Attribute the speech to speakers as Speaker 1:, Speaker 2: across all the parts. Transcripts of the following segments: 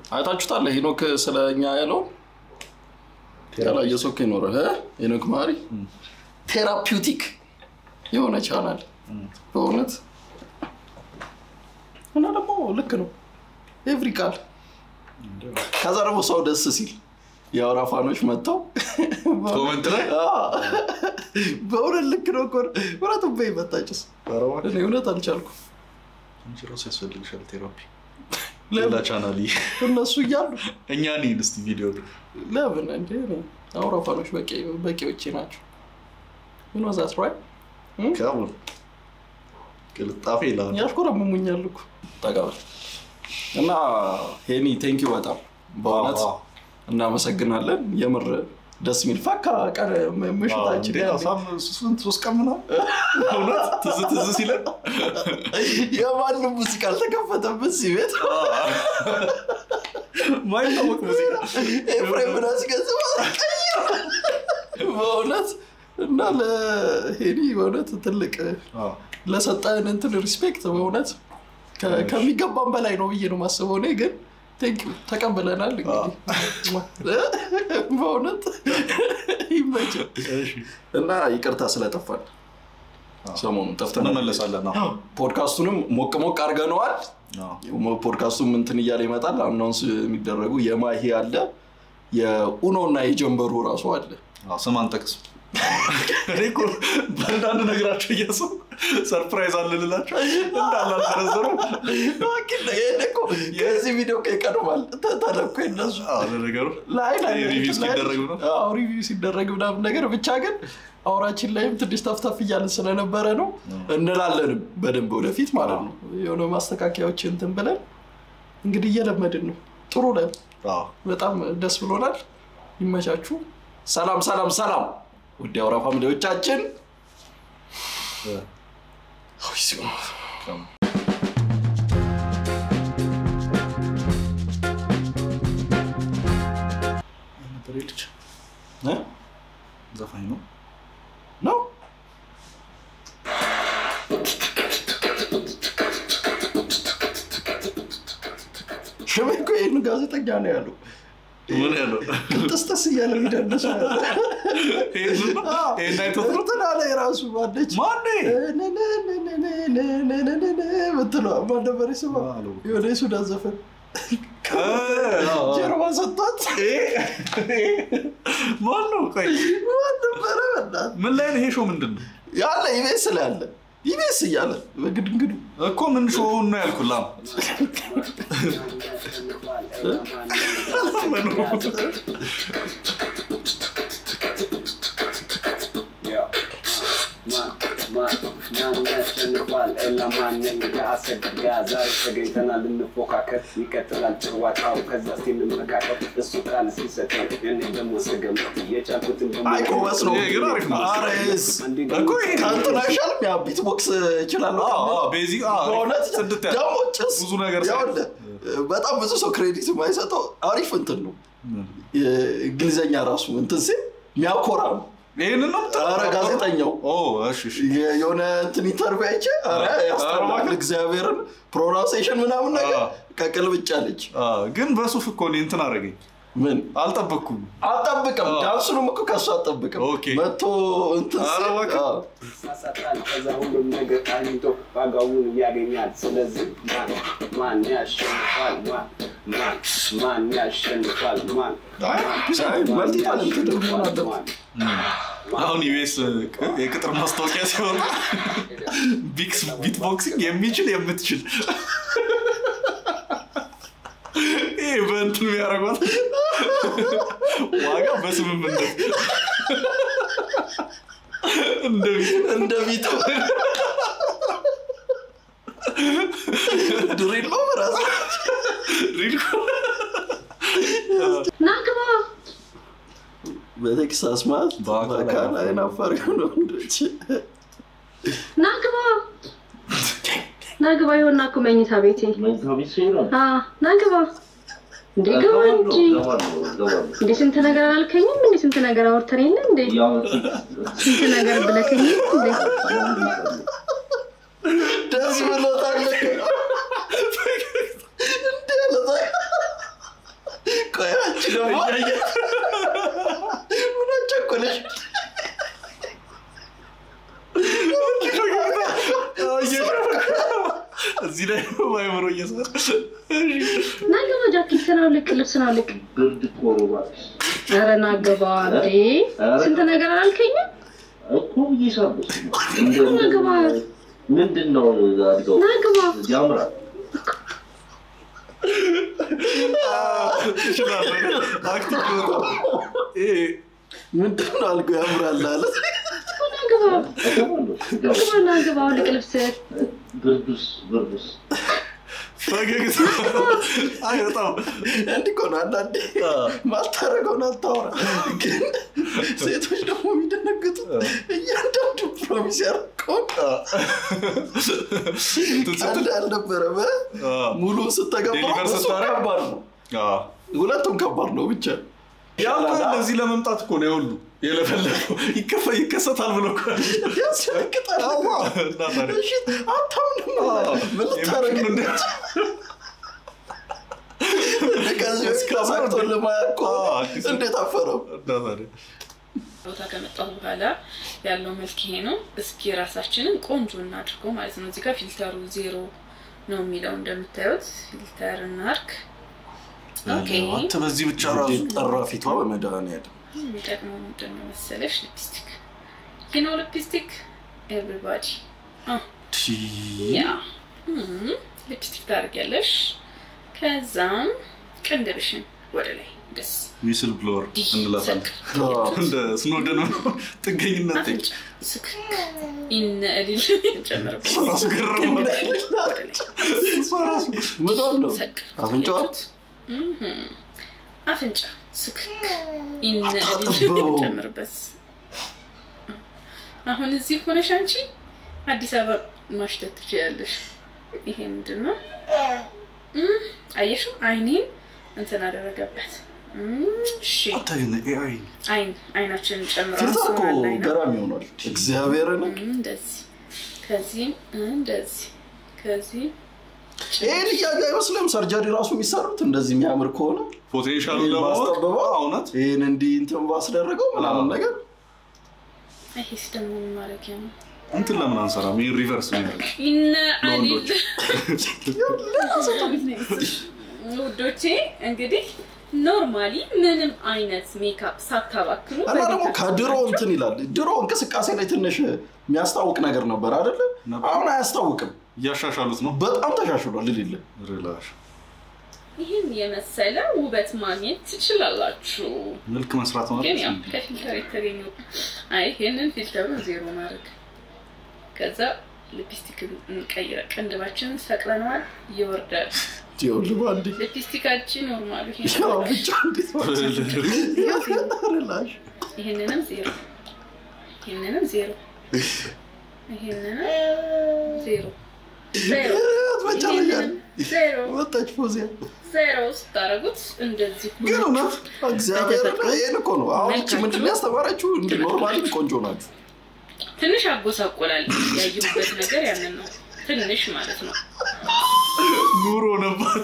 Speaker 1: አይታችሁታል ሄኖክ ስለ እኛ ያለው ያላየ ሰው እኮ ይኖራል እ? ሄኖክ ማሪ ቴራፒውቲክ የሆነ ቻናል በእውነት እና ደግሞ ልክ ነው ኤቭሪ ቃል ከዛ ደግሞ ሰው ደስ ሲል የአውራ ፋኖች መጥተው
Speaker 2: ኮመንት ላይ
Speaker 1: በእውነት ልክ ነው እኮ እውነቱን በይ መታጭስ እኔ እውነት አልቻልኩም
Speaker 2: አንቺ ራሱ ያስፈልግሻል ቴራፒ
Speaker 1: ለምን?
Speaker 2: ሌላ ቻናል
Speaker 1: እነሱ እያሉ
Speaker 2: እኛ ኔን እስቲ ቪዲዮ
Speaker 1: ለምን እንዴ አውራ ፋኖች በቂዎቼ ናቸው ምን ወዛት ራይ
Speaker 2: ከሙን ቅልጣፌ ይላል
Speaker 1: ያሽኮረምሙኛል እኮ ጠቀበል እና ሄኒ ቴንኪ በጣም በእውነት
Speaker 2: አዎ።
Speaker 1: እናመሰግናለን የምር ደስ የሚል ፈካ ቀን ምሽታችን ያለ
Speaker 2: ስንት ሶስት ቀን ምናምን እውነት ትዝ ትዝ ሲለን
Speaker 1: የማንም ሙዚቃ አልተከፈተበት እዚህ ቤት
Speaker 2: ማይታወቅ ሙዚቃ
Speaker 1: ኤፍሬም ናስገዝ በእውነት እና ለሄኒ በእውነት ትልቅ
Speaker 2: አዎ።
Speaker 1: ለሰጠን እንትን ሪስፔክት በእውነት ከ- ከሚገባን በላይ ነው ብዬ ነው ማስበው። እኔ ግን ቴንክ ዩ ተቀብለናል። እንግዲህ በእውነት ይመችል
Speaker 2: እሺ።
Speaker 1: እና ይቅርታ ስለጠፋን ሰሞኑን ጠፍተን
Speaker 2: እንመለሳለን አዎ።
Speaker 1: ፖድካስቱንም ሞቅ ሞቅ አድርገነዋል።
Speaker 2: አዎ።
Speaker 1: ፖድካስቱም እንትን እያለ ይመጣል። አናውንስ የሚደረጉ የማሂ አለ፣ የኡኖ እና የጀንበሩ ራሱ አለ።
Speaker 2: አዎ፣ ስም አንጠቅስም እኔ እኮ በአንዳንድ ነገራቸው እያሰብኩ ሰርፕራይዝ አልልላቸው እንዳላልተረዘሩም
Speaker 1: ይሄን እኮ የዚህ ቪዲዮ እኮ ይቀድማል ተ- ተለኮ የነሱ
Speaker 2: ለነገሩ
Speaker 1: ላይ ላይ
Speaker 2: ሪቪው ሲደረግ ነው።
Speaker 1: አዎ ሪቪው ሲደረግ ምናምን ነገር ብቻ ግን አውራችን ላይም ትንሽ ተፍተፍ እያልን ስለነበረ ነው እንላለንም በደንብ ወደፊት ማለት ነው የሆነ ማስተካከያዎች እንትን ብለን እንግዲህ እየለመድን ነው ጥሩ ለ
Speaker 2: አዎ።
Speaker 1: በጣም ደስ ብሎናል ይመቻችሁ ሰላም ሰላም ሰላም ውድ የአውራ ፋሚሊዎቻችን አይ ሲሆን
Speaker 2: ነበር ልጅ
Speaker 1: እ?
Speaker 2: ዘፋኝ ነው
Speaker 1: ነው ሽሜ እኮ ይህን ጋዜጠኛ ነው ያለው
Speaker 2: ምን ያለው
Speaker 1: ጥስጥስ እያለ የሚደንስ ነው ያለው።
Speaker 2: ይሄን ነው?
Speaker 1: አዎ።
Speaker 2: ይሄን አይቶት ነው
Speaker 1: እንትን አለ የራሱ ማነች
Speaker 2: ማኔ
Speaker 1: ምትለዋ ማን ነበር ስማ
Speaker 2: አለው።
Speaker 1: የሆነ የሱዳን ዘፈን ጀርባ ሰጥቷት
Speaker 2: ማን ነው ቆይ
Speaker 1: ማን ነበረ በእናትህ?
Speaker 2: ምን ላይ ነው ይሄ ሾው ምንድን ነው
Speaker 1: ያለ ኢቤስ ላይ ያለ ኢቤስ እያለ በግድንግዱ
Speaker 2: እኮ ምን ሾውን ነው ያልኩህ ላም
Speaker 3: ያሸንፋል ለማንም ከአሰግድ ጋር ዛሬ ተገኝተናል እንፎካከር ይቀጥላል ጨዋታው ከዛ እስኪ እንመካከር እሱ ቃል ሲሰጠን እኔ ደግሞ ስገምት የቻልኩትን
Speaker 1: አይ ጎበዝ ነው
Speaker 2: ይሄ ግን አሪፍ ነው።
Speaker 1: ኧረ ይሄስ
Speaker 2: እኮ ይሄ
Speaker 1: ከእንትን አይሻልም ያ ቢት ቦክስ እችላለሁ
Speaker 2: አዎ፣
Speaker 1: ከሚል?
Speaker 2: አዎ፣ ቤዚክ አዎ፣
Speaker 1: በእውነት
Speaker 2: ጽድት ያለ
Speaker 1: ደግሞ ጭስ
Speaker 2: ብዙ ነገር ሳይ-
Speaker 1: ይኸውልህ፣ በጣም ብዙ ሰው ክሬዲት የማይሰጠው አሪፍ እንትን ነው የእንግሊዘኛ ራሱ እንትን ሲል የሚያኮራ ነው
Speaker 2: ይሄንን ነው የምትለው?
Speaker 1: ኧረ ጋዜጠኛው
Speaker 2: ኦ እሺ እሺ
Speaker 1: የ- የሆነ እንትን ኢንተርቪው አይቼ ኧረ ያስጠላል
Speaker 2: እባክህ።
Speaker 1: እግዚአብሔርን ፕሮናንሴሽን ምናምን ነገር
Speaker 2: አዎ።
Speaker 1: ከቅልብጫለች
Speaker 2: አዎ፣ ግን በሱፍ እኮ እኔ እንትን አደረገኝ
Speaker 1: ምን
Speaker 2: አልጠበቅኩም
Speaker 1: አልጠብቅም
Speaker 2: አዎ።
Speaker 1: ዳንሱንም እኮ ከሱ አልጠብቅም
Speaker 2: ኦኬ።
Speaker 1: መቶ እንትን
Speaker 2: ኧረ
Speaker 1: ሲል
Speaker 2: እባክህ።
Speaker 1: አዎ።
Speaker 3: ይሳሳታል ከዛ ሁሉም ነገር አግኝቶ ዋጋውን ያገኛል ስለዚህ ማን ማን ያሸንፋል ማን ማን ማን ያሸንፋል ማን
Speaker 1: አይ፣ አይ፣ መልቲ ታለንትድ መሆን አለበት።
Speaker 2: አሁን ኢቢኤስ የቅጥር ማስታወቂያ ሲወጣ ቢክስ ቢትቦክሲንግ የሚችል የምትችል ይህ በእንትን የሚያደርጓት ዋጋ በስምምነት እንደዚህ
Speaker 1: እንደ ቢቱ ድሪል ነው ራሱ
Speaker 2: ሪል
Speaker 4: ናግባ
Speaker 1: በቴክሳስ ማለት
Speaker 2: በአካል
Speaker 1: በአካል አይናፋር የሆነ ወንዶች
Speaker 4: ናግባ ናግባ ይሆና እኮ መኝታ ቤቴ አ ናግባ እንዴ ግባ እንጂ እንዴ ስንት ነገር አላልከኝም እንዴ ስንት ነገር አውርተን የለ እንዴ ስንት ነገር ብለከኝ እንዴ
Speaker 1: ደስ ብሎታል እንዴ አለ ደግሞ
Speaker 2: እያየ
Speaker 1: ምን አስቸኮለሽ?
Speaker 2: እዚህ ላይ ማይምሮ እየሰራ
Speaker 4: ና ግባ፣ ጃኬትን አውልቅ፣ ልብስን አውልቅ።
Speaker 5: ብርድ እኮ ነው እባክሽ።
Speaker 4: ኧረ ና ግባ እንዴ! ስንት ነገር አላልከኝም?
Speaker 5: እኮ እየሳብሽ ነው። እንደ-
Speaker 4: ና ግባ፣
Speaker 5: ምንድን ነው አድገው
Speaker 4: ና ግባ።
Speaker 5: ያምራል።
Speaker 2: አክቲቭ ይሄ
Speaker 1: ምንድን ነው አልኩህ? ያምራል አለ።
Speaker 4: ና ግባ፣
Speaker 5: እገባለሁ፣ እገባለሁ።
Speaker 4: ግባ፣ ና ግባ፣ አውልቅ ልብስህን።
Speaker 5: ብርዱስ ብርዱስ
Speaker 2: ፈገግታ አይ በጣም
Speaker 1: እንዲህ እኮ ነው አንዳንዴ ማታረገውን አታወራ። ግን ሴቶች ደግሞ የሚደነግጡ እያንዳንዱ ፕሮሚስ ያደረገውን አንድ አልነበረም። ሙሉ ስተገባ
Speaker 2: ዴሊቨር
Speaker 1: እሱ
Speaker 2: ስታረግ?
Speaker 1: ከባድ ነው። ሁለቱም ከባድ ነው ብቻ
Speaker 2: ያው እኮ ለዚህ ለመምጣት እኮ ነው የሁሉ የለፈለፈው ይከፈ- ይከሰታል ብሎ እኮ
Speaker 1: ያስደነግጣል።
Speaker 2: አዋ፣ እና ታዲያ?
Speaker 1: እሺ፣ አታምንም? ምን ልታረግ
Speaker 2: የምር እንደ-
Speaker 1: ከዚህ በፊት ተሳክቶ ለማያውቅ እኮ
Speaker 2: አዎ፣ አዲስ ነው።
Speaker 1: እንዴት አፈረው?
Speaker 2: እና ታዲያ?
Speaker 6: ቦታ ከመጣሁ በኋላ ያለው መልክ ይሄ ነው። እስኪ ራሳችንን ቆንጆ እናድርገው ማለት ነው። እዚህ ጋር ፊልተሩ ዜሮ ነው የሚለው እንደምታዩት ፊልተር እናርግ። ኦኬ
Speaker 2: አንተ በዚህ ብቻ ራሱ
Speaker 1: ጠራ ፊቷ በመድኃኒዓለም
Speaker 6: የሚጠቅመው ምንድን ነው መሰለሽ? ሊፕስቲክ ይህ ነው ሊፕስቲክ ኤቭሪባዲ ያ እም፣ ሊፕስቲክ ታደርጊያለሽ። ከዛም ቅንድብሽን ወደ ላይ ደስ
Speaker 2: ዊስል ብሎወር እንላታለን እንደ ስኖደን ነው ጥገኝነት
Speaker 6: አፍንጫ ስክክ ኢነ እልል ጨምርበት
Speaker 2: ራሱ ገረማ
Speaker 6: ወደ ላይ
Speaker 1: ምኗን ነው
Speaker 6: ሰቅ
Speaker 1: አፍንጫዋ?
Speaker 6: እም፣ አፍንጫ ስክክ ኢነ እልል
Speaker 1: አታጥበው።
Speaker 6: ጨምርበት። አሁን እዚህ ሆነሽ አንቺ አዲስ አበባ ማሽተት ትችያለሽ። ይሄ ምንድን ነው? እም፣ አየሽው? አይኔን እንትን አደረገበት። እም፣ እሺ
Speaker 2: አንተ ግን ኤአይ
Speaker 6: አይን አይናችንን ጨምሮ
Speaker 1: ፊልተር እኮ
Speaker 6: አንሶናል አይና
Speaker 1: ገራሚ ሆኗል። እግዚአብሔርን
Speaker 6: እንደዚህ ከዚህም እንደዚህ ከዚህ
Speaker 1: ይህን እያየ አይመስልም ሰርጀሪ ራሱ የሚሰሩት እንደዚህ የሚያምር ከሆነ
Speaker 2: ፖቴንሻሉ
Speaker 1: ይህን
Speaker 2: ለማወቅ
Speaker 1: ባስጠበበው?
Speaker 2: አዎ፣ እውነት
Speaker 1: ይህን እንዲህ እንትን ባስደረገው ምናምን
Speaker 2: አዎ።
Speaker 1: ነገር
Speaker 6: ይሄስ ደግሞ ምን ማድረጊያ ነው?
Speaker 2: እንትን ለምን አንሰራም? ይህ ሪቨርስ ነው ያደረግ
Speaker 6: ይነ
Speaker 2: ለወንዶች።
Speaker 6: ውዶቼ እንግዲህ ኖርማሊ ምንም አይነት ሜካፕ ሳታባክሉ
Speaker 1: እና ደግሞ
Speaker 6: በቤታችሁ
Speaker 1: ከድሮ እንትን ይላል። ድሮ እንቅስቃሴ ላይ ትንሽ የሚያስታውቅ ነገር ነበር አይደለ?
Speaker 2: ነበር።
Speaker 1: አሁን አያስታውቅም።
Speaker 2: እያሻሻሉት ነው።
Speaker 1: በጣም ተሻሽሏል። ልልለ
Speaker 2: ሪላሽ
Speaker 6: ይህን የመሰለ ውበት ማግኘት ትችላላችሁ።
Speaker 2: መልክ መስራት ማለት
Speaker 6: ግን ያው
Speaker 2: እንዲህ።
Speaker 6: ከፊልተር የተገኘው አይ ይህንን ፊልተሩን ዜሮ ማድረግ ከዛ ሊፕስቲክ እንቀይረ ቅንድባችንን ሰቅለነዋል፣ ይወርዳል።
Speaker 1: ይኸውልህ አንዴ
Speaker 6: ሊፕስቲካችን ኖርማሉ ይሄ
Speaker 1: ያው
Speaker 6: ነው።
Speaker 1: ብቻ እንዴት ላሽ
Speaker 6: ይህንንም ዜሮ ይህንንም ዜሮ ይህንንም ዜሮ ዜሮ
Speaker 1: መጨረሻ
Speaker 6: ይህንንም ዜሮ
Speaker 1: መጣች ፎዚያ
Speaker 6: ዜሮ ስታደርጉት እንደዚህ
Speaker 1: ግን እውነት እግዚአብሔር ይህን እኮ ነው አሁን እቺ ምንድን ነው ያስተማረችው? እንዲህ ኖርማሊ ቆንጆ ናችሁ።
Speaker 6: ትንሽ አጎሳቆላል። ያየሁበት ነገር ያንን ነው። ትንሽ ማለት ነው።
Speaker 2: ኑሮ ነባት።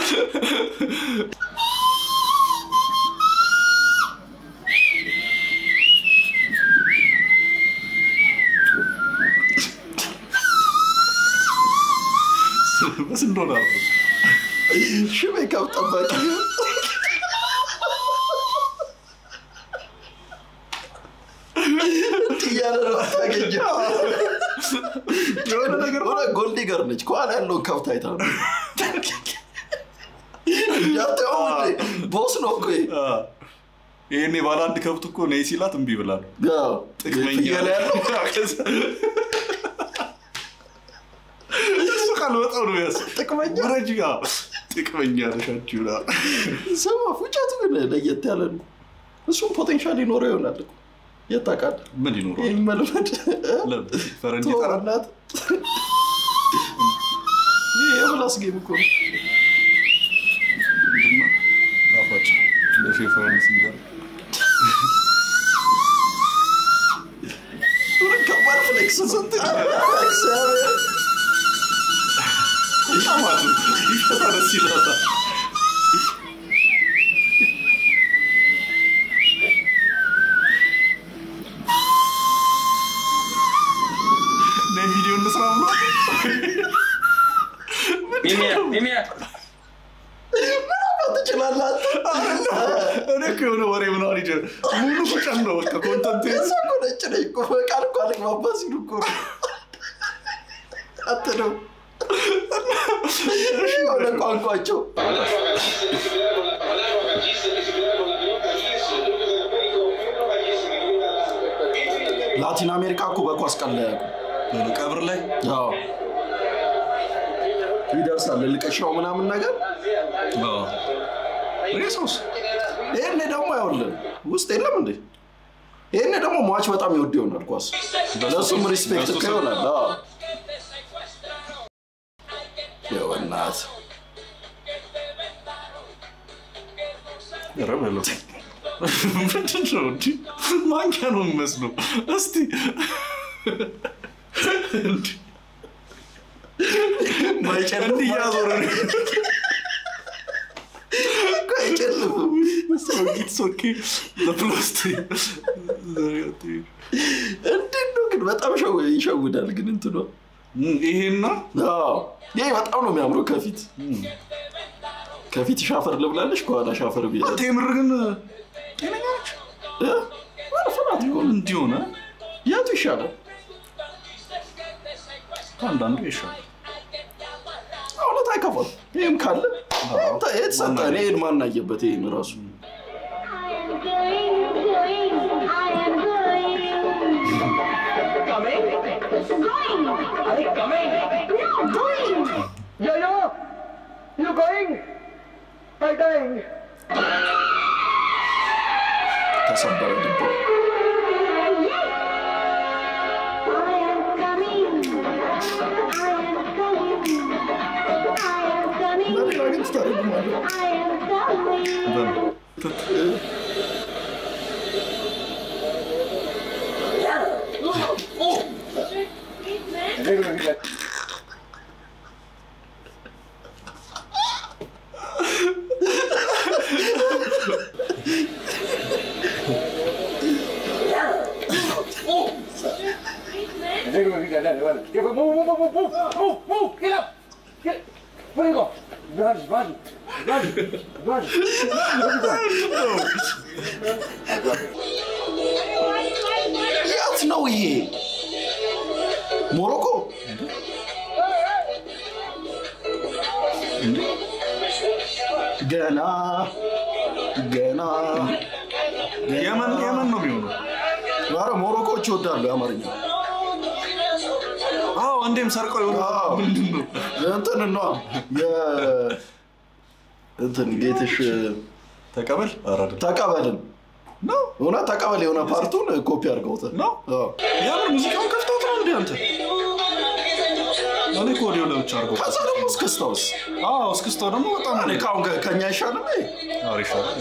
Speaker 2: በስንት ዶላር ነው?
Speaker 1: ሺ ሜካፕ ጠባቂ እያለ ነው ታገኘው። የሆነ ነገር ሆነ ጎልዲገር ነች። ከኋላ ያለውን ከብት አይታ ነው እንዳትየው እንዴ፣ ቦስ ነው እኮ ይሄ።
Speaker 2: አ፣ ይሄኔ ባለ አንድ ከብት እኮ ነይ ሲላት እምቢ ብላ ነው።
Speaker 1: አዎ፣
Speaker 2: ጥቅመኛ
Speaker 1: ፍየል ያለው
Speaker 2: እሱ ቃል በጣም ነው ያስ
Speaker 1: ጥቅመኛ
Speaker 2: ውረጅ ጋ ጥቅመኛ ነሻችሁ ላ
Speaker 1: ስማ፣ ፉጨቱ ግን ለየት ያለ ነው። እሱም ፖቴንሻል ይኖረው ይሆናል እኮ የት ታውቃለህ?
Speaker 2: ምን ይኖረዋል?
Speaker 1: ይህን መልመድ
Speaker 2: ለምን? ፈረንጅ ይጠራል።
Speaker 1: ጦርነት ይህ የምላስ ጌም እኮ ነው።
Speaker 2: ምንድን ነው? ጣፋጭ እንደ ሼፈረንስ ሲጋር
Speaker 1: ምን ከባድ ፍሌክስ ስንት እግዚአብሔር
Speaker 2: ይጣማሉ ይፈታ ደስ ይላታል።
Speaker 1: ትችላለህ
Speaker 2: እኔ እኮ የሆነ ወሬ ምናምን ይጀ ሙሉ ቁጭን ነው በቃ ኮንተንት
Speaker 1: እሷ እኮ ነጭ ነኝ እኮ በቃል እኮ አልግባባ ሲሉ እኮ ነው። አትነው የሆነ ቋንቋቸው ላቲን አሜሪካ እኮ በኳስ ቀን ላይ ያውቁ
Speaker 2: ቀብር ላይ
Speaker 1: አዎ ይደርሳል ልቀሻው ምናምን ነገር
Speaker 2: ሬሳውስ
Speaker 1: ይህኔ ደግሞ አይሆንልን ውስጥ የለም እንዴ ይህኔ ደግሞ ሟች በጣም ይወድ ይሆናል ኳስ ለእሱም ሪስፔክት እኮ ይሆናል አዎ። የወናት
Speaker 2: ኧረ በለው ምንድን ነው እንዲህ ማንኪያ ነው የሚመስለው እስቲ እንዲህ
Speaker 1: ማይጨልም
Speaker 2: እንዲህ እያዞረ ነው
Speaker 1: እኮ አይጨልምም
Speaker 2: ኢትስ ኦኬ ለፕላስቲክ
Speaker 1: እንዴት ነው ግን በጣም ሸው- ይሸውዳል ግን እንትኗ
Speaker 2: ይሄና
Speaker 1: አዎ ይሄ በጣም ነው የሚያምረው ከፊት ከፊት ሻፈር ልብላለች ከኋላ ሻፈር ቢ
Speaker 2: አንተ የምር ግን ጤነኛ ነች
Speaker 1: ፍራት እኮ ነው።
Speaker 2: እንዲህ ሆነ
Speaker 1: የቱ ይሻላል
Speaker 2: አንዳንዱ ይሻላል
Speaker 1: እውነት አይከፋም ይህም ካለ ይህም ተ- የተሰጠ እኔ ይህን ማናየበት ይህን ራሱ
Speaker 7: Yo, yo! You going? I'm going.
Speaker 1: ተሰበረ ልቦ በሌላ ግን ትተረጉማለህ
Speaker 7: Move, move, move, move, move, move, move, get up! Get, where you go? Run, run, run, run. Where you going?
Speaker 1: የት ነው ይሄ ሞሮኮ ገና ገና
Speaker 2: የመን የመን ነው የሚሆነው
Speaker 1: ኧረ ሞሮኮዎች ይወዳሉ የአማርኛ
Speaker 2: አዎ አንዴም ሰርቀው የሆነ
Speaker 1: አዎ።
Speaker 2: ምንድን ነው
Speaker 1: እንትን ነ እንትን ጌትሽ
Speaker 2: ተቀበል ኧረ አይደለም
Speaker 1: ተቀበልን
Speaker 2: ነው
Speaker 1: እውነት ተቀበል የሆነ ፓርቱን ኮፒ አድርገውታል
Speaker 2: ነው
Speaker 1: አዎ።
Speaker 2: የምር ሙዚቃውን ከፍተውት ነው እንዴ አንተ እኔ እኮ ወዲያው ለብቻ አድርገው
Speaker 1: ከዛ ደግሞ እስክስታውስ
Speaker 2: አዎ እስክስታው ደግሞ በጣም
Speaker 1: እኔ ከአሁን ከ- ከኛ አይሻልም ይሄ?
Speaker 2: አሪፍ ነው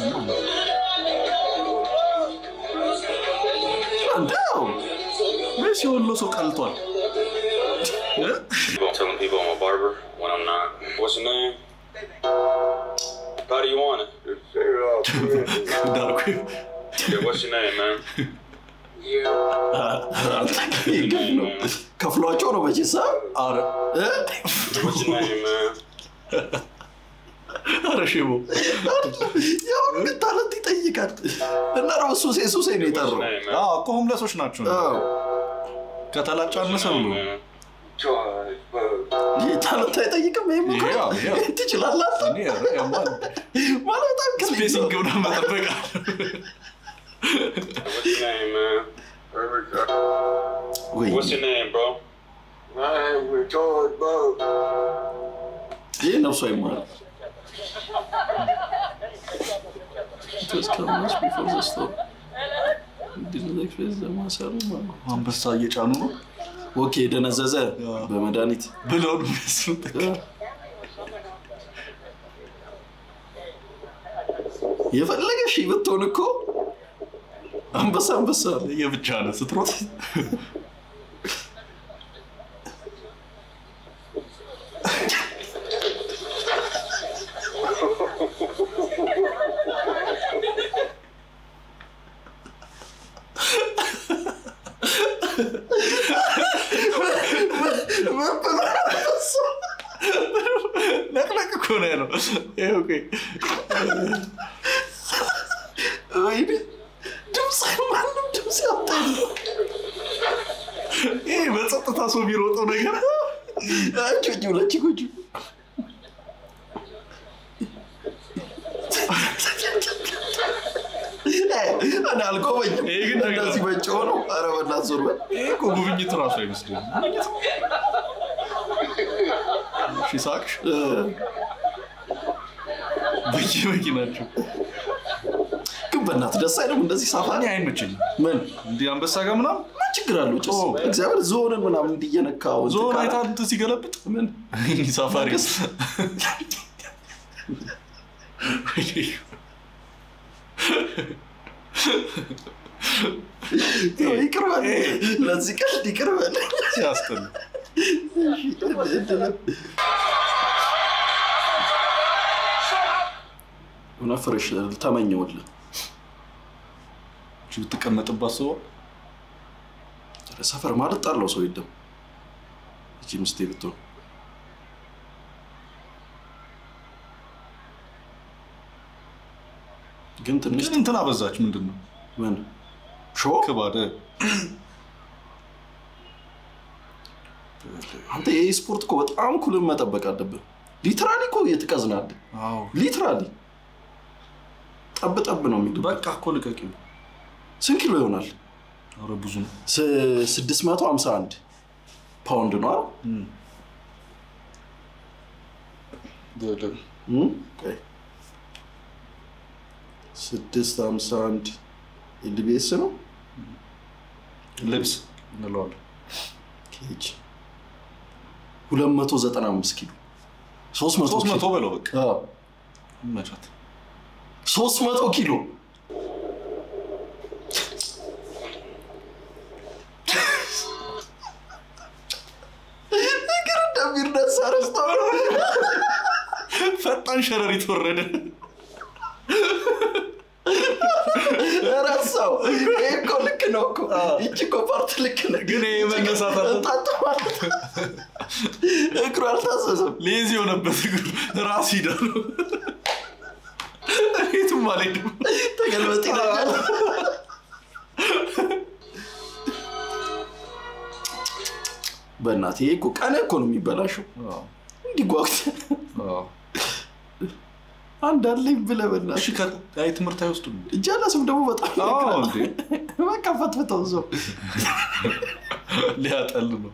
Speaker 1: እንደው
Speaker 2: ወይስ የወሎ ሰው ቀልቷል እ?
Speaker 8: I'm telling people I'm a barber when I'm not. What's your name? How do you want it?
Speaker 2: ዳርኩ
Speaker 8: Yeah, what's your name, man?
Speaker 1: ይገኝ ነው ከፍሏቸው ነው መቼሳ
Speaker 2: አረ
Speaker 1: እ?
Speaker 8: What's your name, man?
Speaker 2: አረ ሼቦ
Speaker 1: ያው ግን ታለንት ይጠይቃል እና ደግሞ ሱሴ ሱሴ ነው
Speaker 8: What's
Speaker 1: የጠራው
Speaker 8: your name, man?
Speaker 2: አዎ እኮ ሆምለሶች ናቸው
Speaker 1: አዎ።
Speaker 2: ከተላጫ አነሰ ብሎ
Speaker 8: Man.
Speaker 1: ይህ ታለንት አይጠይቅም ይሄም እኮ
Speaker 2: ያው፣ ያው።
Speaker 1: ትችላለህ
Speaker 2: እኔ ኧረ ያማል
Speaker 1: ማለት በጣም ክሊክ ነው።
Speaker 2: ስፔሲንግ ብሎ መጠበቅ
Speaker 8: What's your name, man?
Speaker 1: ወይ
Speaker 8: What's your name, bro?
Speaker 1: ይህ ነፍሱ አይማርም
Speaker 2: አንበሳ እየጫኑ ነው
Speaker 1: ኦኬ ደነዘዘ በመድኃኒት
Speaker 2: ብለው ነው የሚያስሩት
Speaker 1: የፈለገ ሺህ ብትሆን እኮ አንበሳ አንበሳ ነው።
Speaker 2: የብቻ ነው ስትሮጥ
Speaker 1: ምን ብሎ አንበሳ?
Speaker 2: ነቅነቅ ነው ያለው። ይኸው ቆይ።
Speaker 1: ወይኔ ድምፅ ማንም ድምፅ ያወጣ የለም።
Speaker 2: ይሄ በጸጥታ ሰው የሚሮጠው ነገር
Speaker 1: ጩጭ ብለች ጉጭ እኔ አልቆመኝም።
Speaker 2: ይሄ ግን ነገር
Speaker 1: እንደዚህ በጮህ ነው። ኧረ በእናትህ ዞር በል።
Speaker 2: ይሄ እኮ ጉብኝት ራሱ አይመስልም። እሺ ሳቅሽ
Speaker 1: እ፣
Speaker 2: በየመኪናቸው
Speaker 1: ግን በእናትህ ደስ አይልም እንደዚህ ሳፋ
Speaker 2: እኔ አይመቸኝም።
Speaker 1: ምን
Speaker 2: እንዲህ አንበሳ ጋር ምናምን
Speaker 1: ምን ችግር አለው? ጭስ
Speaker 2: ኦ።
Speaker 1: እግዚአብሔር ዞንን ምናምን እንዲየነካው እንትን
Speaker 2: ዞን
Speaker 1: ካለ-
Speaker 2: አይታ እንትን ሲገለብጥ
Speaker 1: ምን
Speaker 2: ሳፋሪ
Speaker 1: ይቅር በል ለዚህ ቀልድ ይቅር በል።
Speaker 2: ሲያስጠላ
Speaker 1: እውነት ፍሬሽ ተመኘውልህ።
Speaker 2: እቺ ብትቀመጥባት ሰው
Speaker 1: ሰፈር ማለት ጣለው ሰው የለም። እቺ ምስቴ ብትሆን ግን ትንሽ
Speaker 2: ግን እንትን አበዛች። ምንድን ነው
Speaker 1: ምን ሾ
Speaker 2: ክባደ
Speaker 1: አንተ ይህ ስፖርት እኮ በጣም ኩልን መጠበቅ አለብህ። ሊትራሊ እኮ እየትቀዝናለህ።
Speaker 2: አዎ
Speaker 1: ሊትራሊ ጠብ ጠብ ነው የሚሉ
Speaker 2: በቃ እኮ ልቀቂው።
Speaker 1: ስንት ኪሎ ይሆናል?
Speaker 2: ኧረ ብዙ ነው።
Speaker 1: ስ- 651 ፓውንድ ነው አይደል?
Speaker 2: እም።
Speaker 1: እም? ቆይ። 651 ኤልቢኤስ ነው
Speaker 2: ልብስ እንለዋለን።
Speaker 1: ኬጅ 295 ኪሎ 300
Speaker 2: ሶስት መቶ
Speaker 1: ኪሎ
Speaker 2: በለው በቃ
Speaker 1: አዎ፣
Speaker 2: መቻት
Speaker 1: 300 ኪሎ እግር እንደሚርነሳ ረስተው ነው።
Speaker 2: ፈጣን ሸረሪት ወረደ።
Speaker 1: ረሳው። ይሄ እኮ ልክ ነው እኮ ይቺ እኮ ፓርት ልክ ነው።
Speaker 2: ግን ይሄ መነሳት አለ።
Speaker 1: እንጣጥ ማለት እግሩ አልታዘዘም።
Speaker 2: ሌዚ የሆነበት እግሩ ራስ ሂዳ ነው። የትም አልሄድም።
Speaker 1: ተገልበጥ ይለኛል። በእናትህ ይሄ እኮ ቀን እኮ ነው የሚበላሸው። እንዲህ ጓጉተህ አንድ አለኝ ብለህ በእናትህ
Speaker 2: እሺ ከአይ ትምህርት አይወስዱም።
Speaker 1: ጀለስም ደግሞ በጣም
Speaker 2: አዎ
Speaker 1: ይነግራል።
Speaker 2: እንዴ
Speaker 1: በቃ ፈትፍተው እዛው
Speaker 2: ሊያጠል ነው።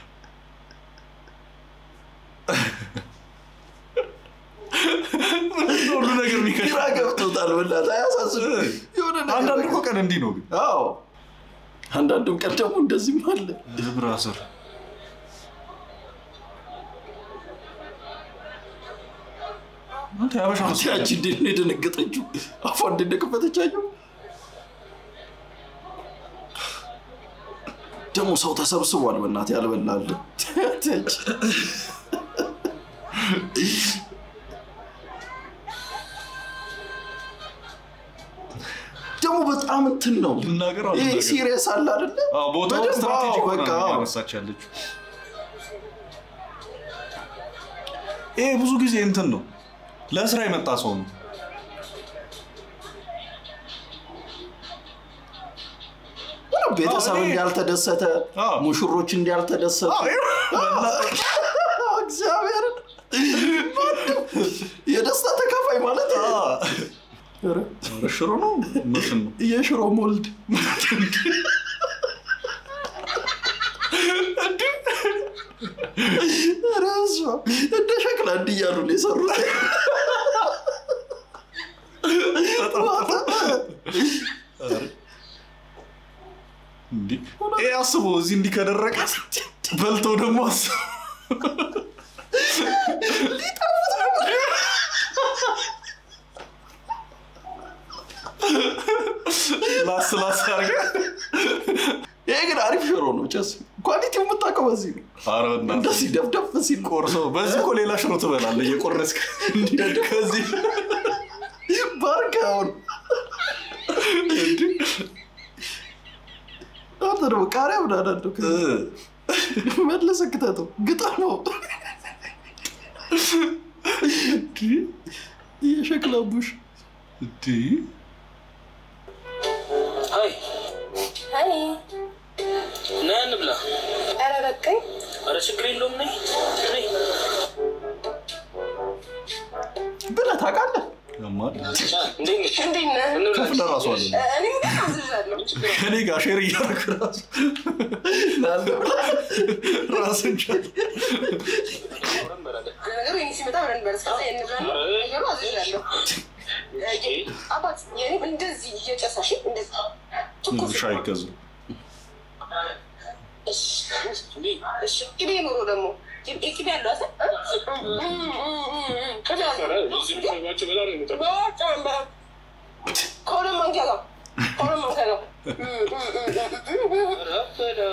Speaker 2: ምንድን ነው ሁሉ ነገር የሚከሽ
Speaker 1: ግራ ገብቶታል። በእናትህ አያሳስብም። የሆነ ነገር
Speaker 2: አንዳንድ
Speaker 1: በቃ-
Speaker 2: እኮ ቀን እንዲህ ነው ግን
Speaker 1: አዎ አንዳንዱም ቀን ደግሞ እንደዚህም አለ።
Speaker 2: ብራዘር አንተ ያበሻ
Speaker 1: ያቺ እንዴት ነው የደነገጠችው? አፏ እንደከፈተች አየሁ። ደግሞ ሰው ተሰብስቧል። በእናትህ ያልበላል። ደግሞ በጣም እንትን ነው
Speaker 2: ልናገር
Speaker 1: ይሄ
Speaker 2: አልናገር
Speaker 1: ሲሪየስ አለ አይደለ?
Speaker 2: ቦታው
Speaker 1: በደንብ
Speaker 2: ስትራቴጂክ
Speaker 1: አዎ፣
Speaker 2: በቃ
Speaker 1: በቃ አዎ።
Speaker 2: ያነሳች ያለችው ይሄ ብዙ ጊዜ እንትን ነው ለስራ የመጣ ሰው ነው
Speaker 1: ምንም ቤተሰብ
Speaker 2: አዎ፣ እኔ-
Speaker 1: እንዲያልተደሰተ
Speaker 2: አዎ።
Speaker 1: ሙሽሮች እንዲያልተደሰቱ
Speaker 2: አዎ፣ ይኸው
Speaker 1: እግዚአብሔርን ማንም የደስታ ተካፋይ ማለት ኧረ፣
Speaker 2: ኧረ ሽሮ ነው ምርትን ነው
Speaker 1: የሽሮ ሞልድ ኧረ በስመ አብ። እንደ ሸክላ እንዲህ እያሉ ነው የሰሩት።
Speaker 2: እንዲህ ይሄ አስቦ እዚህ እንዲህ ከደረቀ በልቶ ደግሞ አስቦ ላስ ላስ አድርገህ
Speaker 1: ይሄ ግን አሪፍ ሽሮ ነው። ጨስ ኳሊቲው የምታውቀው በዚህ ነው።
Speaker 2: ኧረ በእናትህ
Speaker 1: እንደዚህ ደፍደፍ ሲል
Speaker 2: ቆርሶ በዚህ እኮ ሌላ ሽሮ ትበላለህ እየቆረስክ እንዲህ ከዚህ
Speaker 1: ባርካውን አንተ ደግሞ ቃሪያ ምን አዳለው መለሰ ክተተው ግጠመው የሸክላ ቡሽ
Speaker 2: እንዴ
Speaker 9: አይ
Speaker 10: አይ
Speaker 9: ና እንብላ።
Speaker 10: ኧረ በቃኝ።
Speaker 9: ኧረ ችግር የለውም ነይ ነይ።
Speaker 1: ብለህ ታውቃለህ?
Speaker 2: ያማል።
Speaker 9: እንዴት ነሽ?
Speaker 10: እንዴት ነህ?
Speaker 9: እንብላ።
Speaker 2: ከፍለ ራሱ አለ
Speaker 10: እኔ ግን አዝዣለሁ።
Speaker 2: ከኔ ጋር ሼር እያደረግ ራሱ ራስን ቻል
Speaker 9: አብረን እንበላለን።
Speaker 10: ነገሩ የእኔ ሲመጣ አብረን እንበላ። እስከዛ እንብላ። ነገሩ አዝዣለሁ። አባት የኔ እንደዚህ እየጨሳሽ እንደዚህ ትኩስ
Speaker 2: ሻይ ገዙ
Speaker 10: እሺ፣ እሺ። ቅቤ ኑሮ ደግሞ ቅቤ ቅቤ ያለው አሰ ቅቤ
Speaker 9: ኧረ
Speaker 10: ያለው
Speaker 9: እዚህ ምግባቸው በጣም ነው የሚጠቅመው።
Speaker 10: በጣም በጣም ከሁለት ማንኪያ ጋር ከሁለት ማንኪያ ጋር
Speaker 9: ኧረ በላ።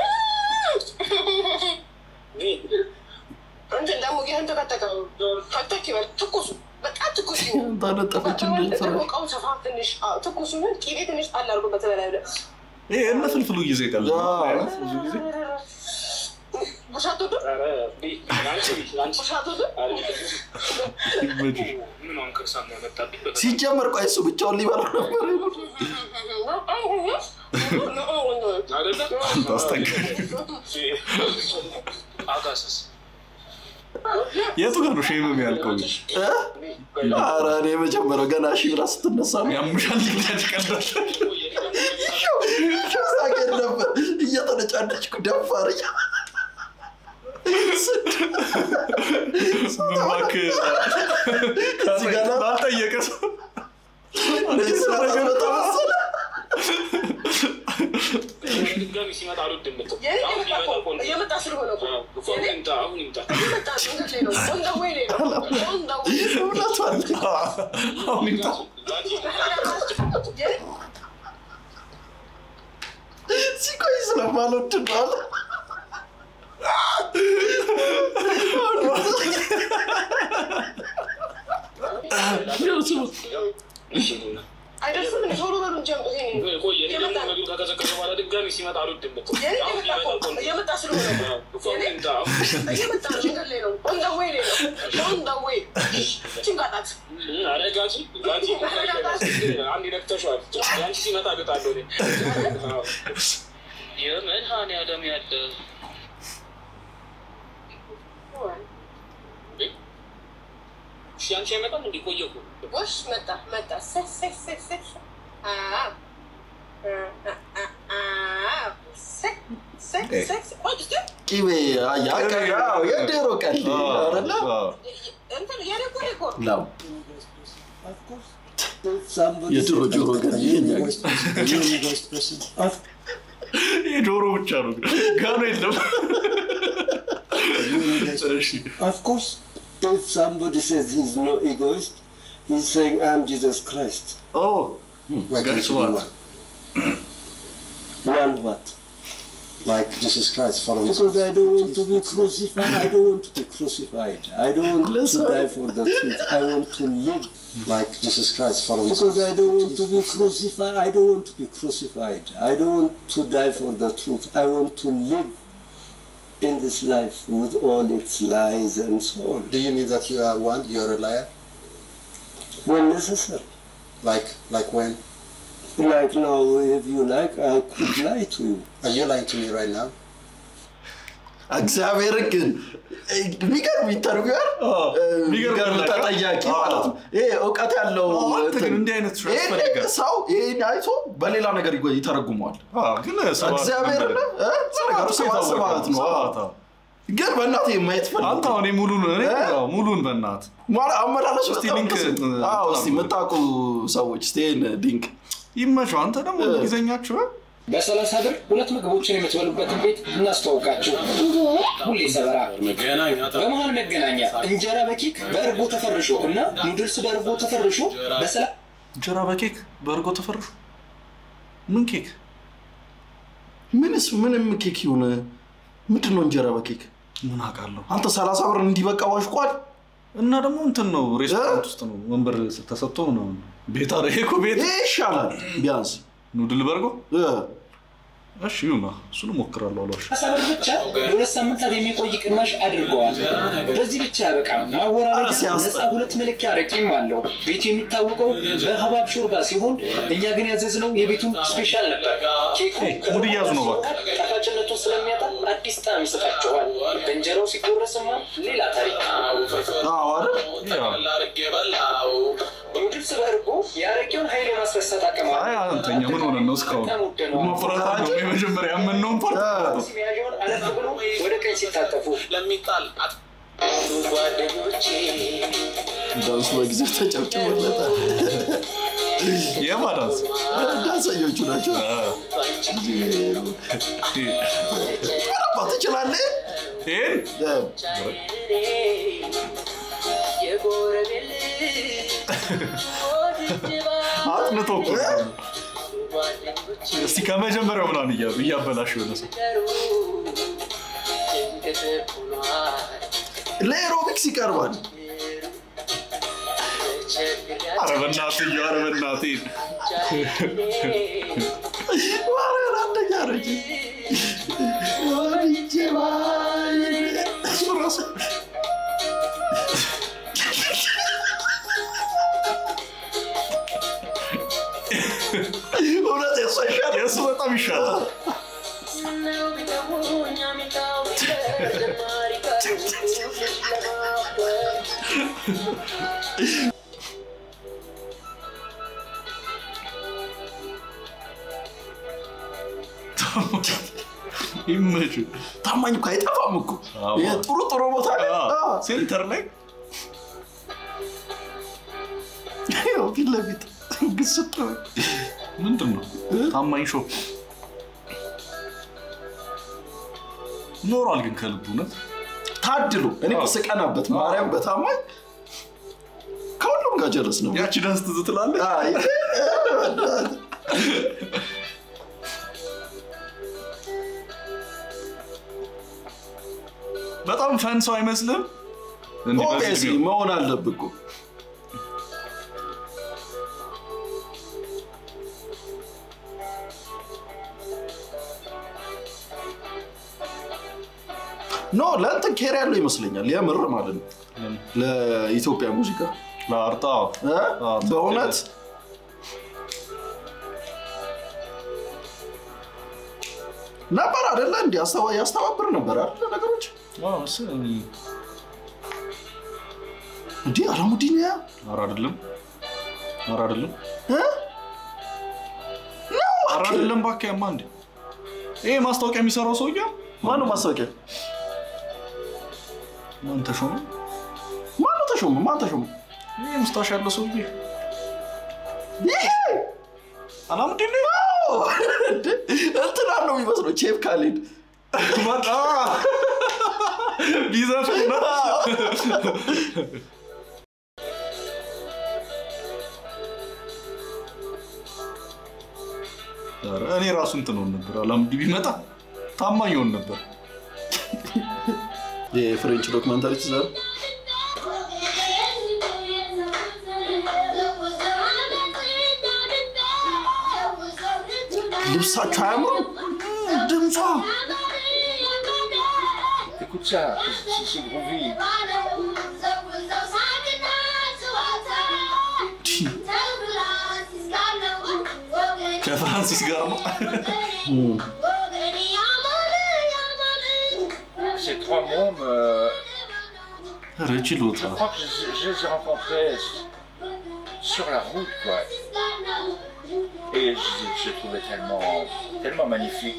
Speaker 9: ግን
Speaker 10: እንትን ደግሞ ይህን ተከተከ ከተክ ይበል ትኩሱ በጣም ትኩስ ይሁን።
Speaker 1: ታነጠፈች እንደ ፍራሽ
Speaker 10: እቃውን ሰፋ ትንሽ አዎ፣ ትኩሱ ይሁን። ቅቤ ትንሽ ጣል አድርጎበት በላይ ብለህ
Speaker 2: ይሄ እነ ፍልፍሉ ጊዜ ቀል ብዙ ጊዜ
Speaker 10: ቡሻ አትወድም?
Speaker 9: ኧረ እንዴ፣ አንቺ አንቺ
Speaker 10: ቡሻ አትወድም?
Speaker 2: ይመችሽ።
Speaker 9: ምን አሁን ክርስቲያን ነው የመጣብኝ? በጣም
Speaker 1: ሲጀመር ቆይ እሱ ብቻውን ሊበላ ነበር
Speaker 9: አይደለ?
Speaker 2: ታስጠንቀቅ።
Speaker 9: አጋሰስ
Speaker 2: የቱ ጋር ነው ሼም የሚያልቀው?
Speaker 1: እ? ኧረ እኔ የመጀመሪያው ገና ሺ ብላ ስትነሳ ነው
Speaker 2: ያሙሻል ልጅ ቀላል
Speaker 1: ሳቄን ነበር እየተነጫነጭኩ ደፋር እያ
Speaker 2: ምን እባክህ
Speaker 1: እዚህ ጋር ነው።
Speaker 2: ባልጠየቀ ሰው
Speaker 1: እንደዚህ ስራ በጣም መሰለ
Speaker 9: ድጋሚ ሲመጣ አልወድም የምትል
Speaker 10: የኔ
Speaker 9: አሁን
Speaker 10: እየመጣ
Speaker 9: ቢመጣ
Speaker 10: እኮ
Speaker 9: ቆንጆ
Speaker 10: እየመጣ ስለሆነ እኮ
Speaker 9: እኮ አሁን ይምጣ አሁን ይምጣ
Speaker 10: እየመጣ መንገድ ላይ ነው። On the way ላይ ነው። On the way።
Speaker 1: እውነቷን
Speaker 2: አሁን ይምጣ
Speaker 10: የኔ
Speaker 1: ሲቆይ ስለማልወድ ነው አለ
Speaker 10: አይደርስም እንደ ቶሎ በሉ እንጂ አምጡ። ይሄኔ
Speaker 9: ቆይ እኔ ደግሞ ምግብ ከቀዘቀዘ በኋላ ድጋሚ ሲመጣ አልወድም የምትል
Speaker 10: የኔ
Speaker 9: አሁን
Speaker 10: እየመጣ
Speaker 9: ቢመጣ
Speaker 10: እኮ
Speaker 9: ቆንጆ
Speaker 10: እየመጣ ስለሆነ እኮ
Speaker 9: እኮ አሁን ይምጣ አሁን
Speaker 10: እየመጣ ነው። መንገድ ላይ ነው። On the way ላይ ነው። On the way። ጭንቃጣት
Speaker 9: ኧረ ጋጂ ጋጂ አንድ ነክተሽዋል። ያንቺ ሲመጣ እግጣለሁ እኔ። አዎ። የመድኃኒዓለም ያለ እሺ፣ ያንቺ አይመጣም እንዴ? ቆየ እኮ
Speaker 10: ጎሽ መጣ መጣ ሰ- ሰ- ሰ- ሰ- ሰ- አዎ። አ- አ- አ- አዎ። ሰ- ሰ- ሰ- ሰ- ቆይ እስኪ
Speaker 1: ቂቤ አያ ቀ- አዎ፣ የዶሮ ቀልድ አይደለ
Speaker 10: እንትን የኔ እኮ እኔ እኮ
Speaker 1: ላም የዶሮ ጆሮ ቀልድ የኛ ጊዜ
Speaker 2: የጆሮ ብቻ ነው ጋኖ የለም እሺ
Speaker 11: Of course, if somebody says he's no egoist, he's saying, I'm Jesus Christ.
Speaker 2: ኦ
Speaker 11: Why
Speaker 2: Guess
Speaker 11: can't you be
Speaker 2: what?
Speaker 11: one? One what? Like Jesus Christ following Because I don't want to be crucified. I don't want to be crucified. I don't want
Speaker 1: Listen.
Speaker 11: to die for the truth. I want to live like Jesus Christ following Because I don't want to be crucified. I don't want to be crucified. I don't want to die for the truth. I want to live in this life with all its lies and so on.
Speaker 12: Do you mean that you are one? You're a liar?
Speaker 11: When necessary.
Speaker 12: Like like when?
Speaker 11: Like now, if you like, I could lie to you.
Speaker 12: Are you lying to me right now?
Speaker 1: እግዚአብሔር ግን የሚገርም ኢንተርቪዋር የሚገርም ተጠያቂ ማለት ነው። ይሄ እውቀት ያለው
Speaker 2: አንተ ግን እንዲህ አይነት ሰው
Speaker 1: ይሄን
Speaker 2: ያስፈልጋል።
Speaker 1: ሰው ይሄን አይቶ በሌላ ነገር ይጎ- ይተረጉመዋል።
Speaker 2: ግን ሰባት
Speaker 1: እግዚአብሔር
Speaker 2: መንገድ-
Speaker 1: ሰባት
Speaker 2: ሰባት
Speaker 1: ሰባት ነው።
Speaker 2: ሰባት፣ አዎ።
Speaker 1: ግን በእናት የማየት ፈልግ
Speaker 2: አንተ አሁን ሙሉን እኔ አዎ፣ ሙሉን በእናት
Speaker 1: ማለት አመላለሱ
Speaker 2: እስቲ
Speaker 1: በጣም
Speaker 2: ሊንክ
Speaker 1: ደስ ይላል። አዎ እስቲ የምታውቁ ሰዎች እስቲ ይሄን ሊንክ
Speaker 2: ይመቸው። አንተ ደግሞ እንግሊዘኛችሁ
Speaker 7: በሰላሳ ብር ሁለት ምግቦችን የምትበሉበትን ቤት እናስተዋውቃችሁ። ሁሌ ሰበራ በመሀል መገናኛ እንጀራ በኬክ በእርጎ ተፈርሾ እና ኑድልስ በእርጎ ተፈርሾ በሰላ
Speaker 2: እንጀራ በኬክ በእርጎ ተፈርሾ ምን ኬክ
Speaker 1: ምንስ ምንም ኬክ ይሁን ምንድን ነው እንጀራ በኬክ
Speaker 2: ምን አውቃለሁ
Speaker 1: አንተ ሰላሳ ብር እንዲበቃ ዋሽቋል
Speaker 2: እና ደግሞ እንትን ነው ሬስቶራንት ውስጥ ነው ወንበር ተሰጥቶ ምናምን ቤት አረ ይሄ እኮ ቤት
Speaker 1: ይሄ ይሻላል ቢያንስ
Speaker 2: ኑድል በርጎ እሺ ይሁና፣ እሱን እሞክራለሁ። አሏሽ
Speaker 7: ሀሳብ ብቻ ለሁለት ሳምንታት የሚቆይ ቅናሽ አድርገዋል። በዚህ ብቻ ያበቃም። ማወራረጃ ነፃ ሁለት መለኪያ አረቂም አለው። ቤቱ የሚታወቀው በሀባብ ሾርባ ሲሆን እኛ ግን ያዘዝነው የቤቱን ስፔሻል ነበር። ኬኩ
Speaker 2: ሙድ እያዙ ነው እባክህ።
Speaker 7: ጣፋጭነቱን ስለሚያጣ አዲስ ጣዕም ይሰጣቸዋል። በእንጀራው ሲጎረስማ ሌላ ታሪክ። ኑድልስ በእርጎ የአረቄውን ኃይል የማስረሳት አቅም አለው።
Speaker 2: አይ አንተኛ ምን ሆነ ነው እስካሁን መፍራት ነው የመጀመሪያ ያመንነውን ፓርት
Speaker 7: መያዣውን አለፍ ብሎ ወደ ቀኝ ሲታጠፉ ለሚጣል ጓደኞቼ
Speaker 1: ዳንሱ በጊዜ ተጨብጭቦለታል።
Speaker 2: የማ ዳንስ
Speaker 1: ዳንሰኞቹ ናቸው። ረባ ትችላለህ?
Speaker 2: ይህን አጥንቶ እኮ ነው። እስቲ ከመጀመሪያው ምናምን እያሉ እያበላሽ የሆነ ሰው
Speaker 1: ለኤሮቢክስ ይቀርባል።
Speaker 2: ኧረ በእናትህ ኧረ በእናትህ
Speaker 1: ማርያም አንደኛ ነች። ወድጄ ባይ- እሱ ራሱ እውነት የእሱ ይሻላል።
Speaker 2: የእሱ በጣም ይሻላል። ይመች
Speaker 1: ታማኝ እኮ አይጠፋም እኮ ይሄ ጥሩ ጥሩ ቦታ ላይ አዎ።
Speaker 2: ሴንተር ላይ
Speaker 1: ያው ፊት ለፊት ግስጥ ነው።
Speaker 2: ምንድን ነው ታማኝ ሾፕ ኖሯል ግን ከልቡ እውነት
Speaker 1: ታድሎ እኔ እኮ ስቀናበት ማርያም በታማኝ ከሁሉም ጋር ጀረስ ነው።
Speaker 2: ያቺ ዳንስ ትዝ ትላለች
Speaker 1: አይ፣
Speaker 2: በጣም ፈን ሰው አይመስልም እንዲህ በዚህ
Speaker 1: ኦቤሲ
Speaker 2: እድሜው።
Speaker 1: መሆን አለብህ እኮ ኖ ለእንትን ኬር ያለው ይመስለኛል የምር ማለት ነው ለኢትዮጵያ ሙዚቃ
Speaker 2: ለአርጣ
Speaker 1: እ? በእውነት ነበር አደለ እንዲ ያስተባብር ነበር አደለ ነገሮች እንዲህ አላሙዲን ያ
Speaker 2: ኧረ አይደለም ኧረ አይደለም
Speaker 1: እ?
Speaker 2: ኧረ አይደለም እባክህ ያማ እንዴ ይሄ ማስታወቂያ የሚሰራው ሰውዬ
Speaker 1: ማነው ማስታወቂያ
Speaker 2: ማን ተሾመ
Speaker 1: ማነው ተሾመ ማን ተሾመ
Speaker 2: ይሄ ሙስታሽ ያለው ሰውዬ
Speaker 1: ይሄ
Speaker 2: አላሙዲን
Speaker 1: አዎ፣ እንዴ፣ እንትና ነው የሚመስለው ቼፍ ካሊድ
Speaker 2: ቢዘፍን ነው ኧረ እኔ ራሱ እንትን ሆን ነበር አላሙዲ ቢመጣ ታማኝ ሆን ነበር
Speaker 1: የፍሬንች ዶክመንታሪ ትዘር ልብሳቸው አያምሩም ድምጿ
Speaker 13: Écoute ça, c'est c'est groovy.
Speaker 2: ከፍራንሲስ ጋር ነው
Speaker 13: Ces trois mômes, euh,
Speaker 2: ኧረ ችሎታ
Speaker 13: je crois que je, je les ai rencontrés sur la route, quoi. Et je, je les trouvais tellement, tellement magnifiques.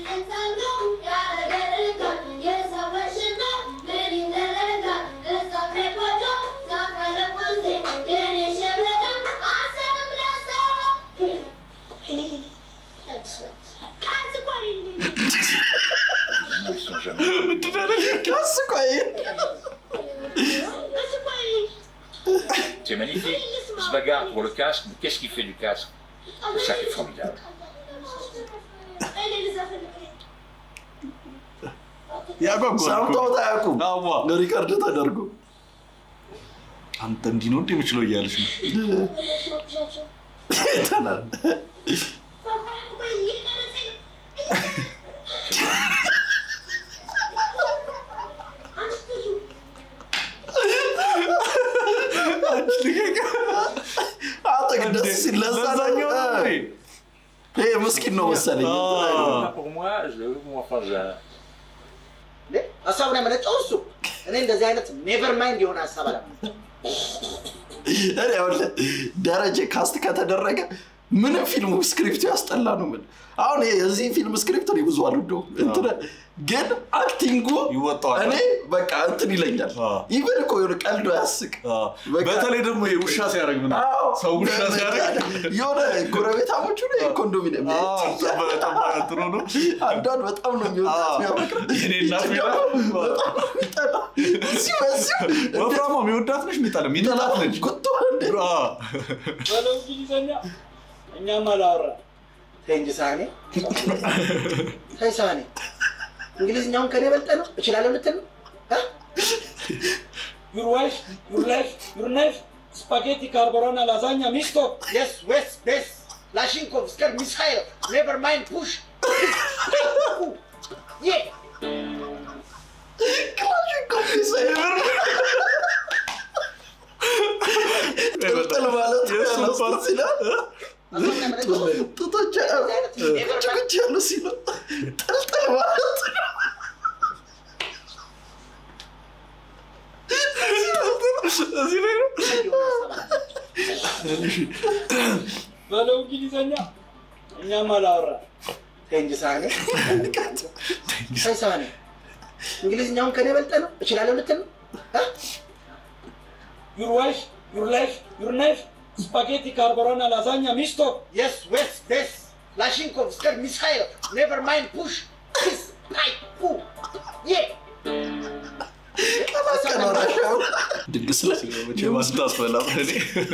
Speaker 13: Ils sont jamais.
Speaker 1: ቀስ ቆይ
Speaker 13: C'est magnifique. On se bagarre pour le casque, mais qu'est-ce qui fait du casque C'est ça qui est formidable.
Speaker 2: ያጓጓል እኮ።
Speaker 1: ሰምተውት አያውቁም
Speaker 2: አዋ
Speaker 1: ሪከርድ ተደርጎ
Speaker 2: አንተ እንዲህ ነው እንደ የምችለው እያለች ነው
Speaker 1: ተናል እስኪ ለዛ
Speaker 2: ለዛኛው ነው
Speaker 1: ነው።
Speaker 2: እንዴ?
Speaker 1: ይሄ ምስኪን ነው መሰለኝ።
Speaker 13: Pour moi, je le veux enfin, je-
Speaker 14: ሀሳቡን ያመነጨው እሱ። እኔ እንደዚህ አይነት ኔቨር ማይንድ የሆነ ሀሳብ አለ
Speaker 1: እኔ አሁን ደረጀ ካስት ከተደረገ ምንም ፊልሙ ስክሪፕቱ ያስጠላ ነው ምን አሁን ይሄ የዚህ ፊልም ስክሪፕት እኔ ብዙ አልወደውም እንትን ግን አክቲንጉ
Speaker 2: ይወጣዋል።
Speaker 1: እኔ በቃ እንትን ይለኛል ኢቨን እኮ የሆነ ቀልዶ ያስቅ
Speaker 2: በተለይ ደግሞ ይሄ ውሻ ሲያደርግ ምናምን
Speaker 1: አዎ፣
Speaker 2: ሰው ውሻ ሲያደርግ
Speaker 1: የሆነ ጎረቤታሞቹ ነው የኮንዶሚኒየም
Speaker 2: ጥሩ ነው።
Speaker 1: አንዷን በጣም ነው የሚወዳት የሚያፈቅር
Speaker 2: የኔ እናት
Speaker 1: ይቺ ደግሞ በጣም ነው የሚጠላው። እዚሁ በዚሁ
Speaker 2: ወፍራማ የሚወዳት ነች የሚጠላ የሚጠላት ነች።
Speaker 1: ጉቶ እንደ
Speaker 7: በለው እንግሊዘኛ እኛም አላወራ
Speaker 14: ተይ እንጂ ሳህኔ ተይ ሳህኔ እንግሊዝኛውን ከኔ በልጠ ነው እችላለሁ ልትል ነው እ?
Speaker 7: ዩር ዋይፍ ዩር ላይፍ ዩር ናይፍ ስፓጌቲ ካርቦራና ላዛኛ ሚስቶ
Speaker 14: የስ ዌስ ቤስ ላሽንኮቭ ስከር ሚሳይል ኔቨር ማይንድ ፑሽ ዬ
Speaker 1: ጥልጥል ማለት ያመስል ሲላል ጡቶች ጭቁጭ ያሉ ሲሉ ጥልጥል ማለት
Speaker 2: እዚህ ላይ ነው።
Speaker 7: በለው እንግሊዘኛ እኛም አላወራ
Speaker 14: ተይ እንጂ ሳህኔ ተይ ሳህኔ እንግሊዝኛውን ከኔ በልጠ ነው እችላለሁ ልትል ነው እ?
Speaker 7: ዩር ዋይፍ ዩር ላይፍ ዩር ናይፍ ስፓጌቲ ካርቦራና ላዛኛ ሚስቶ
Speaker 14: የስ ዌስ ቤስ ላሽንኮቭ ስከር ሚሳይል ኔቨር ማይንድ ፑሽ ፒስ ፓይ ፑ ዬ
Speaker 1: ድግስ ላይ
Speaker 2: ማስታስበላ እኔ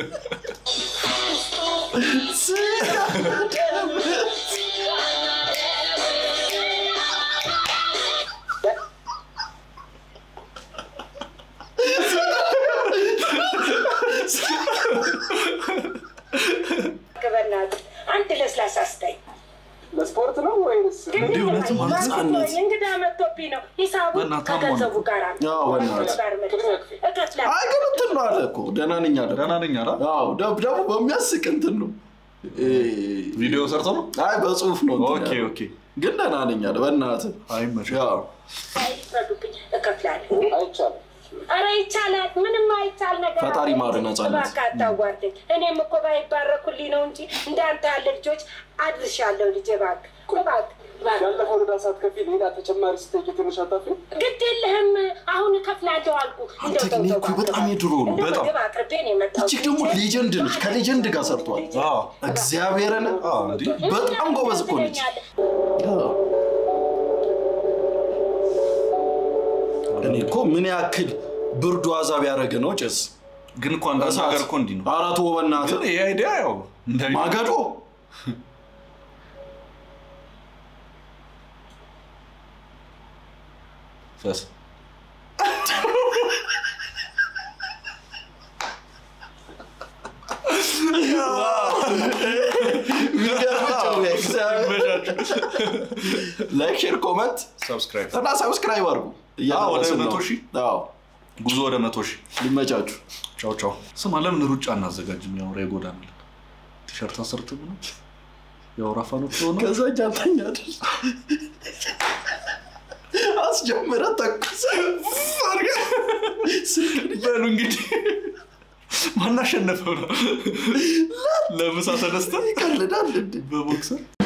Speaker 10: በእናትህ አንድ ለስላሳ ስጠኝ።
Speaker 3: ለስፖርት ነው ወይስ
Speaker 1: እንዲህ እውነትም አንጻነት
Speaker 10: እንግዳ መጥቶብኝ ነው። ሂሳቡ
Speaker 1: በእናትህ አሞን
Speaker 10: ከገንዘቡ ጋር ነው።
Speaker 1: አዎ፣ በእናትህ።
Speaker 10: ጋር መልስ። እከፍላለሁ።
Speaker 1: አይ ግን እንትን ነው አለ እኮ ደህና ነኝ አለ
Speaker 2: ደህና ነኝ አለ
Speaker 1: አዎ ደብ ደግሞ በሚያስቅ እንትን ነው
Speaker 2: ቪዲዮ ሰርቶ ነው
Speaker 1: አይ በጽሁፍ ነው እንትን
Speaker 2: ኦኬ
Speaker 1: ያለው።
Speaker 2: ኦኬ
Speaker 1: ግን ደህና ነኝ አለ በእናትህ
Speaker 2: አይመችም
Speaker 1: ያው
Speaker 10: አይፍረዱብኝ፣ እከፍላለሁ።
Speaker 3: አይቻልም?
Speaker 10: ኧረ ይቻላል። ምንም አይቻል ነገር
Speaker 1: ፈጣሪ
Speaker 10: አለ።
Speaker 1: ማር ነፃነት።
Speaker 10: እባክህ አታዋርደኝ። እኔም እኮ ባይባረኩልኝ ነው እንጂ እንዳንተ ያለ ልጆች አድርሻለሁ። ልጄ እባክህ እባክህ እባክህ።
Speaker 3: ያለፈውን ዕዳ ሳትከፊ ሌላ ተጨማሪ ስጠይቂ ትንሽ አታፍሪም?
Speaker 10: ግድ የለህም። አሁን እከፍላለሁ አልኩህ።
Speaker 1: አንተ ግን ይሄ እኮ በጣም የድሮ ነው
Speaker 10: እንደው
Speaker 1: በጣም
Speaker 10: ምግብ አቅርቤ ነው የመጣሁት።
Speaker 1: እጅግ ደግሞ ሌጀንድ ነች ከሌጀንድ ጋር ሰርቷል እግዚአብሔርን በጣም ጎበዝ እኮ ነች እኔ እኮ ምን ያክል ብርዱ አዛብ ያደረገ ነው ጭስ
Speaker 2: ግን እኮ አንዳንድ
Speaker 1: እሳት።
Speaker 2: ነገር እኮ እንዲህ ነው
Speaker 1: አራት በእናትህ
Speaker 2: ግን ይሄ አይዲያ ያው እንደሚ-
Speaker 1: ማገዶ
Speaker 2: ፈስ
Speaker 1: ላይክ ሼር ኮመንት
Speaker 2: ሰብስክራይብ
Speaker 1: እና ሰብስክራይብ አድርጉ
Speaker 2: ወደ
Speaker 1: እያደረስን ነው።
Speaker 2: መቶ ሺህ
Speaker 1: አዎ
Speaker 2: ጉዞ ወደ መቶ ሺህ
Speaker 1: ሊመቻችሁ
Speaker 2: ቻው ቻው ስማ ለምን ሩጫ እናዘጋጅም ያው የጎዳና ላይ ቲሸርት አሰርት ነው ያው ራፋኖች ሆነ
Speaker 1: ከዛ ጃንተኛ አይደል አስጀምረ ተኩሰ
Speaker 2: በሉ እንግዲህ ማናሸነፈው ነው ለምሳ ተነስተ
Speaker 1: ይቀልዳል እንዴ
Speaker 2: በቦክሰር